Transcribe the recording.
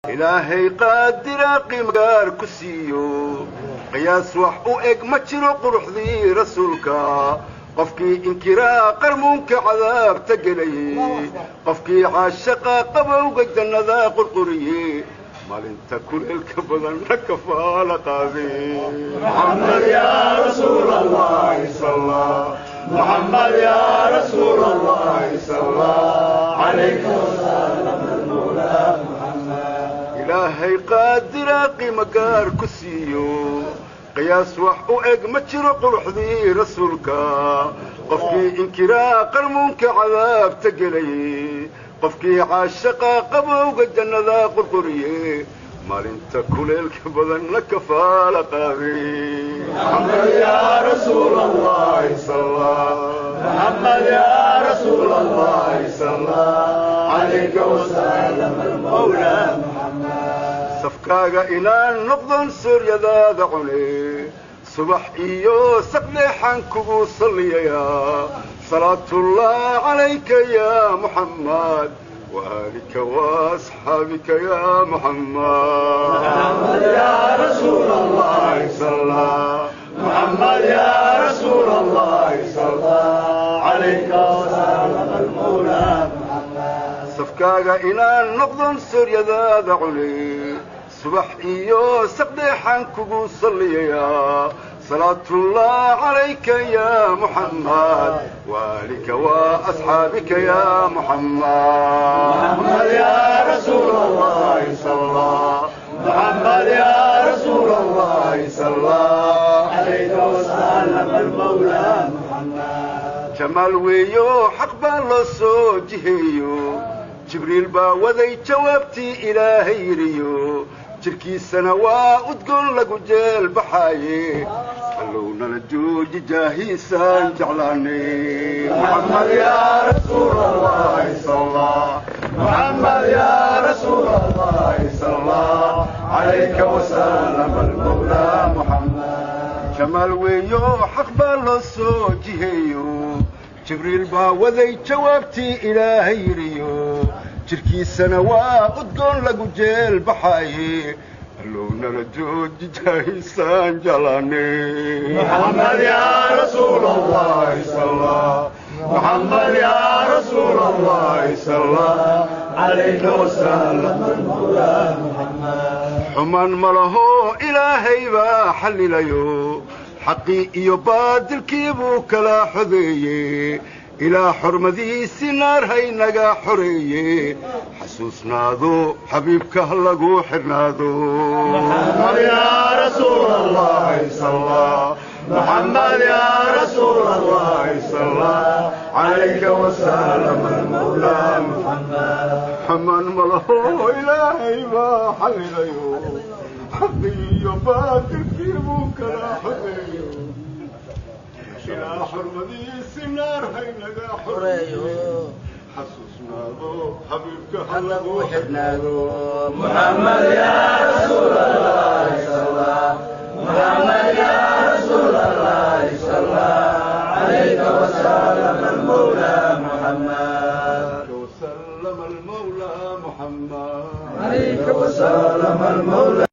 ilaahay qaadira qiimgaar ku siiyo qiyaas wax u eg ma jiro quruxdii rasuulka qofkii inkiraa qarmuunka cadaabta gelayey qofkii caashaqa qabowga jannada qurquriye maalinta kuleelka badanna kafaala ilaahay qaadira qiimo gaar ku siiyo qiyaas wax u eg ma jiro quruxdii rasuulka qofkii inkiraa qarmuunka cadaabta gelayey qofkii caashaqa qabowga jannada qurquriye maalinta kuleelka badanna kafaala safkaaga inaan noqdon sooryadaada cune subax iyo saqdeexaan kugu salliyayaa salaatullah calayka ya muxammad وآلك وأصحابك يا محمد محمد يا رسول الله صلى محمد يا رسول الله صلى عليك وسلم المولى safkaaga inaan noqdon sooryadaada cune subax iyo saqdeexaan kugu salliyayaa salaatullah calayka ya muxammad waalika waasxaabika ya muxammad محمد يا رسول الله صلى محمد يا رسول الله صلى عليك وسلم المولى محمد jamaal weeyo xaq baa loo soo jiheeyo jibriil baa waday jawaabtii ilaahay yidhiyo jirkiisana waa udgoon lagu jeel baxaaye allownala jooji jaahiisaan jeclaanay محمد يا رسول الله صلى محمد يا رسول الله صلى عليك وسلم المولى محمد jamaal weeyo xaq baa loo soo jiheeyo jibriil baa waday jawaabtii ilaahay yidhiyo jirkiisana waa udgoon lagu jeel baxaaye allownala jooji jaahiisaan jeclaanay محمد يا رسول الله صلى محمد يا رسول الله صلى عليك وسلم المولى محمد xumaan ma laho ilaahay baa xallilayo xaqii iyo baadilkii buu kala xodeeye ilaa xormadiisi naar haynaga xoreeye xasuusnaado xabiibka ha lagu xidhnaado محمد يا رسول الله صلى محمد يا رسول الله صلى عليك وسلم المولى محمد xumaan ma laho ilaahay baa xallilayo xaqii iyo baadilkii buu kala xodeeye ilaa xormadiisi naar haynaga xoreeye xasuusnaado xabiibka ha lagu xidhnaado محمد يا رسول الله صلى محمد يا رسول الله صلى عليك وسلم المولى محمد وسلم المولى محمد عليك وسلم المولى